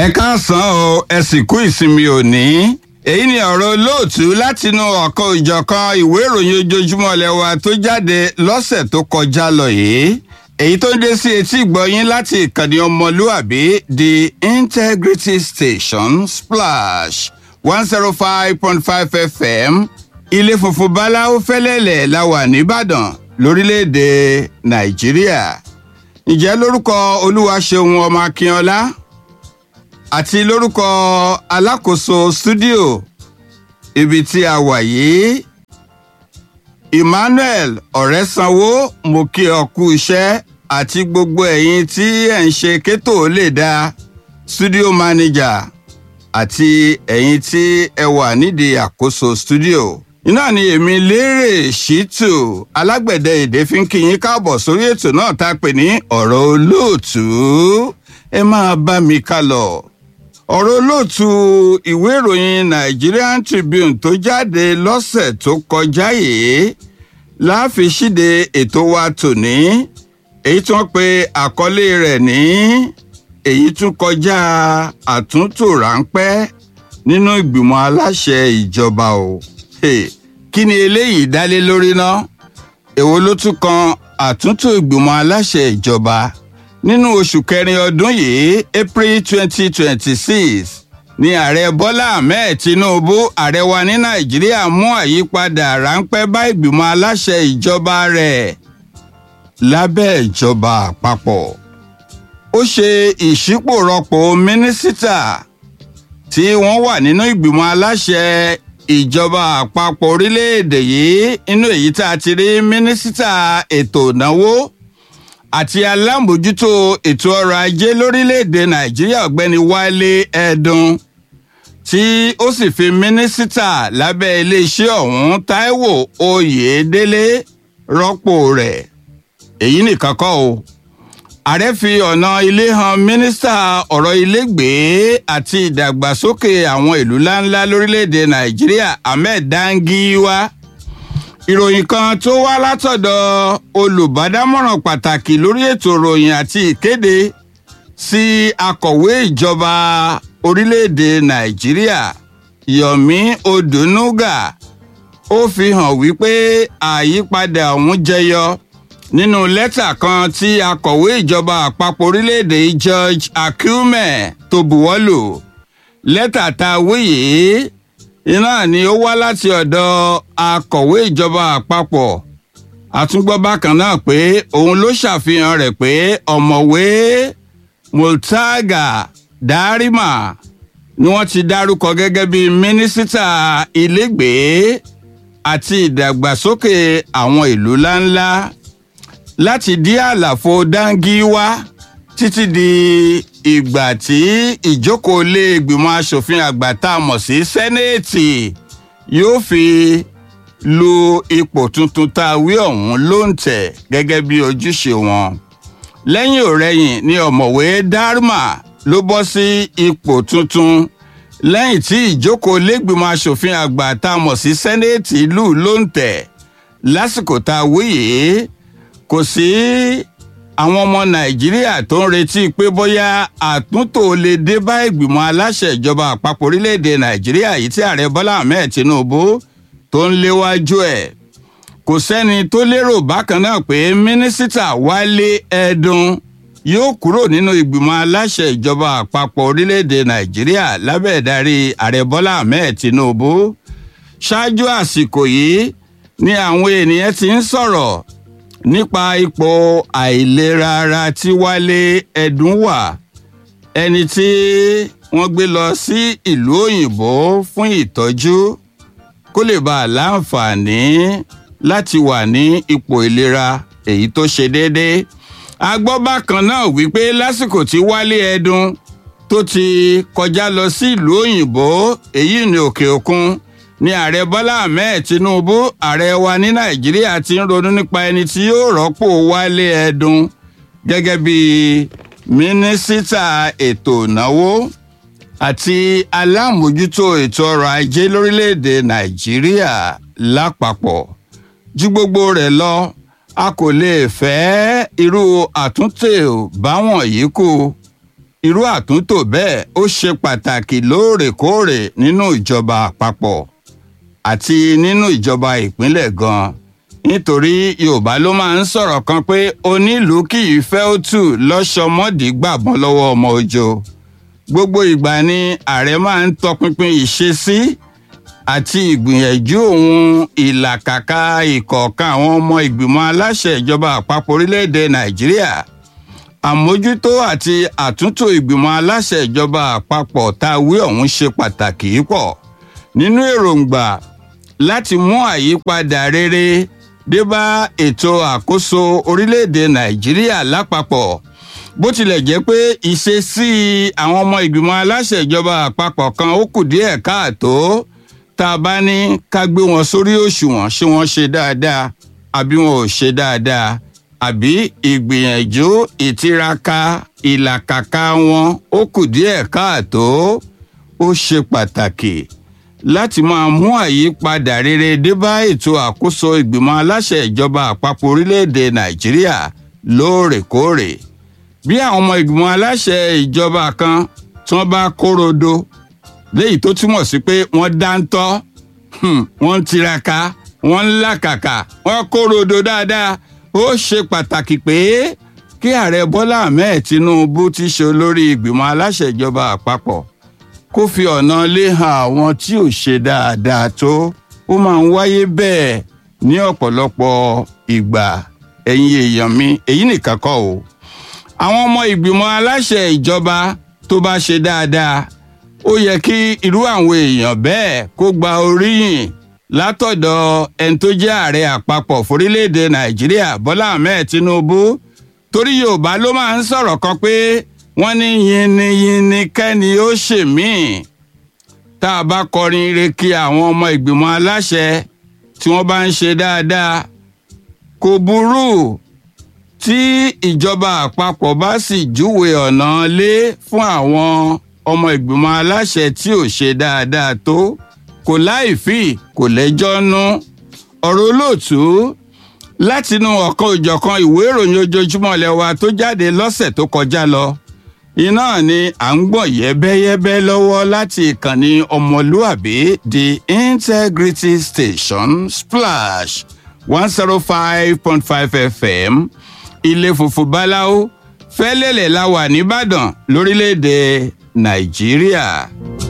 ẹ káàsán o ẹ sì kú ìsinmi òní èyí ni ọ̀rọ̀ olóòtú látinú ọ̀kan ìjọ̀kan ìwé ìròyìn ojoojúmọ́ lẹ́wà tó jáde lọ́sẹ̀ tó kọjá lọ yìí èyí tó ń dé sí etí ìgbọ́yín láti ìkànnì ọmọlúàbí the integrity station splash one zero five point five fm ilé funfun báláwo fẹ́lẹ́lẹ̀ la wà nìbàdàn lórílẹ̀‐èdè nàìjíríà ǹjẹ́ lórúkọ olúwaṣeun ọmọ akínọlá àti lórúkọ alákòóso stúdíò ibi tí a wà yìí emmanuel ọ̀rẹ́sanwó mo kí ọ kú iṣẹ́ àti gbogbo ẹ̀yin tí ẹ̀ ń ṣe kétò lè dá studio manager àti ẹ̀yin tí ẹ wà nídìí àkóso stúdíò iná ni èmi lérè ṣìtù alágbẹ̀dẹ èdè fi ń kí yín káàbọ̀ sórí ètò náà tá a pè ní ọ̀rọ̀ olóòtú ẹ máa bá mi ká lọ ọ̀rọ̀ olóòtú ìwé ìròyìn nigerian tribune tó jáde lọ́sẹ̀ tó kọjá yìí láàfin ṣíde ètò wa tòní èyí tí wọ́n pe àkọlé rẹ̀ ní èyí tún kọjá àtúntò ráńpẹ́ nínú ìgbìmọ̀ aláṣẹ ìjọba o kí ni eléyìí dálé lórí ná èwo ló tún kan àtúntò ìgbìmọ̀ aláṣẹ ìjọba nínú oṣù kẹrin ọdún yìí april twenty twenty six ní ààrẹ bọ́lá ahmed tinubu ààrẹ wa ní nàìjíríà mú àyípadà ráńpẹ́ bá ìgbìmọ̀ aláṣẹ ìjọba rẹ̀ lábẹ́ ìjọba àpapọ̀ ó ṣe ìṣípòrọpò mínísítà tí wọ́n wà nínú ìgbìmọ̀ aláṣẹ ìjọba àpapọ̀ orílẹ̀-èdè yìí inú èyí tá a ti rí mínísítà ètò ìnáwó àti alámòjútó ètò ọrọ̀ ajé lórílẹ̀‐èdè nàìjíríà ọ̀gbẹ́ni wálé ẹ̀dùn tí ó sì fi mínísítà lábẹ́ iléeṣẹ́ ọ̀hún táíwò oyèdélé rọ́pò rẹ̀ èyí nìkan kọ́ o ààrẹ fi ọ̀nà ilé han mínísítà ọ̀rọ̀ ilégbèé àti ìdàgbàsókè àwọn ìlú ńláńlá lórílẹ̀‐èdè nàìjíríà ahmed dangiwa ìròyìn kan tó wá látọ̀dọ̀ olùbádámọ̀ràn pàtàkì lórí ètò ìròyìn àti ìkéde sí akọ̀wé ìjọba orílẹ̀-èdè nàìjíríà yomi odunuga ó fi hàn wípé àyípadà ọ̀hún jẹyọ nínú lẹ́tà kan tí akọ̀wé ìjọba àpapọ̀ orílẹ̀-èdè george akume tó buwọ́lù lẹ́tà tá a wí yìí iná ni ó wá láti ọ̀dọ̀ akọ̀wé ìjọba àpapọ̀ àtúngbọ́ bákan náà pé òun ló ṣàfihàn rẹ̀ pé ọ̀mọ̀wé multaga darima ni wọ́n ti dárúkọ gẹ́gẹ́ bí mínísítà ilégbèé àti ìdàgbàsókè àwọn ìlú ńláńlá láti dí àlàfo dangiwa títí di ìgbà tí ìjókòó lé ìgbìmọ̀ asòfin àgbà tá a mọ̀ sí sẹ́nẹ́ẹ̀tì yóò fi lu ipò tuntun tá a wí ọ̀hún ló ń tẹ̀ gẹ́gẹ́ bí ojúṣe wọn. lẹ́yìn òrẹ́yìn ni ọ̀mọ̀wé dharma ló bọ́ sí ipò tuntun lẹ́yìn tí ìjókòó lẹ́gbìmọ̀ asòfin àgbà tá a mọ̀ sí sẹ́nẹ́ẹ̀tì lù ló ń tẹ̀ lásìkò tá a wí yìí kò sí àwọn ọmọ nàìjíríà tó ń retí pé bóyá àtúntò lè dé bá ìgbìmọ̀ aláṣẹ ìjọba àpapọ̀ orílẹ̀-èdè nàìjíríà yìí tí ààrẹ bọ́lá ahmed tinubu tó ń léwájú ẹ̀ kò sẹ́ni tó lérò bákan náà pé mínísítà wálé ẹ̀dùn yóò kúrò nínú ìgbìmọ̀ aláṣẹ ìjọba àpapọ̀ orílẹ̀-èdè nàìjíríà lábẹ́ ìdarí ààrẹ bọ́lá ahmed tinubu ṣáájú àsìkò yìí ni àwọn ènìyàn ti ń sọ̀rọ̀ nípa ipò àìlera ara tí wálé ẹdùn wà ẹni tí wọ́n gbé lọ sí ìlú òyìnbó fún ìtọ́jú kó lè bá a láǹfààní láti wà ní ipò ìlera èyí tó ṣe déédéé a gbọ́ bákan náà wípé lásìkò tí wálé ẹdùn tó ti kọjá lọ sí ìlú òyìnbó èyí ní òkè òkun ní ààrẹ bọ́lá ahmed tinubu ààrẹ wa ní nàìjíríà ti ń ronú nípa ẹni tí yóò rọ́pò wálé ẹdùn gẹ́gẹ́ bí mínísítà ètò ìnáwó àti alámòjútó ètò ọrọ̀ ajé lórílẹ̀‐èdè nàìjíríà lápapọ̀ ju gbogbo rẹ̀ lọ a kò lè fẹ́ irú àtúntò báwọn yìí kù irú àtúntò bẹ́ẹ̀ ó ṣe pàtàkì lóòrèkóòrè nínú ìjọba àpapọ̀ àti nínú ìjọba ìpínlẹ̀ gan nítorí yorùbá ló máa ń sọ̀rọ̀ kan pé onílùú kì í fẹ́ ó tù lọ́sọmọ́dì gbàbọ́n lọ́wọ́ ọmọ òjò gbogbo ìgbà ni ààrẹ máa ń tọpinpin ìṣesí àti ìgbìyànjú òun ìlàkàkà ìkọ̀ọ̀kan àwọn ọmọ ìgbìmọ̀ aláṣẹ ìjọba àpapọ̀ orílẹ̀-èdè nàìjíríà àmójútó àti àtúntò ìgbìmọ̀ aláṣẹ ìjọba àpapọ̀ tá a wí ọ̀hún ṣe pàtàkì pọ̀ nínú èròǹgbà láti mú àyípadà rere dé bá ètò àkóso orílẹ̀-èdè nàìjíríà lápapọ̀ bó tilẹ̀ jẹ́ pé ìṣesí àwọn ọmọ ìgbìmọ̀ aláṣẹ ìjọba àpapọ̀ kan ó kù díẹ̀ káàtó tá a bá ní ká gbé wọn sórí òṣùwọ̀n ṣé wọ́n ṣe dáadáa àbí wọn ò ṣe dáadáa àbí ìgbìyànjú ìtiraka ìlàkàkà wọn ó kù díẹ̀ káàtó ó ṣe pàtàkì láti máa mú àyípadà rere dé bá ètò àkóso ìgbìmọ̀ aláṣẹ ìjọba àpapọ̀ orílẹ̀-èdè nàìjíríà lóòrèkóòrè bí àwọn ọmọ ìgbìmọ̀ aláṣẹ ìjọba kan tí wọ́n bá kórodo léyìí tó túmọ̀ sí pé wọ́n dáńtọ́ wọ́n ń tiraka wọ́n ń làkàkà wọ́n kórodo dáadáa ó ṣe pàtàkì pé kí ààrẹ bọ́lá ahmed tinubu ti ṣe olórí ìgbìmọ̀ aláṣẹ ìjọba àpapọ̀ kó fi ọ̀nà lé hàn àwọn tí ò ṣe dáadáa tó ó máa ń wáyé bẹ́ẹ̀ ní ọ̀pọ̀lọpọ̀ ìgbà ẹ̀yin èèyàn mi èyí nìkan kọ́ o àwọn ọmọ ìgbìmọ̀ aláṣẹ ìjọba tó bá ṣe dáadáa ó yẹ kí irú àwọn èèyàn bẹ́ẹ̀ kó gba oríyìn látọ̀dọ̀ ẹni tó jẹ́ ààrẹ àpapọ̀ forílẹ̀-èdè nàìjíríà bọ́lá ahmed tinubu torí yorùbá ló máa ń sọ̀rọ̀ kan pé wọ́n ní yinniyinni kẹ́ni ó ṣe míì tá a bá kọrin ire kí àwọn ọmọ ìgbìmọ̀ aláṣẹ tí wọ́n bá ń ṣe dáadáa kò burú tí ìjọba àpapọ̀ bá sì júwe ọ̀nà lé fún àwọn ọmọ ìgbìmọ̀ aláṣẹ tí ò ṣe dáadáa tó kò láìfì kò lẹ́jọ́ nú ọ̀rọ̀ olóòtú látinú ọ̀kan òjọ̀kan ìwé ìròyìn ojoojúmọ́ lẹ́wà tó jáde lọ́sẹ̀ tó kọjá lọ iná ni à ń gbọ̀n yẹ́bẹ́yẹ́bẹ́ lọ́wọ́ láti ìkànnì ọmọlúàbí the integrity station splash one zero five point five fm ilé funfun báláwo fẹ́lẹ́lẹ̀ la wà nìbàdàn lórílẹ̀‐èdè nàìjíríà.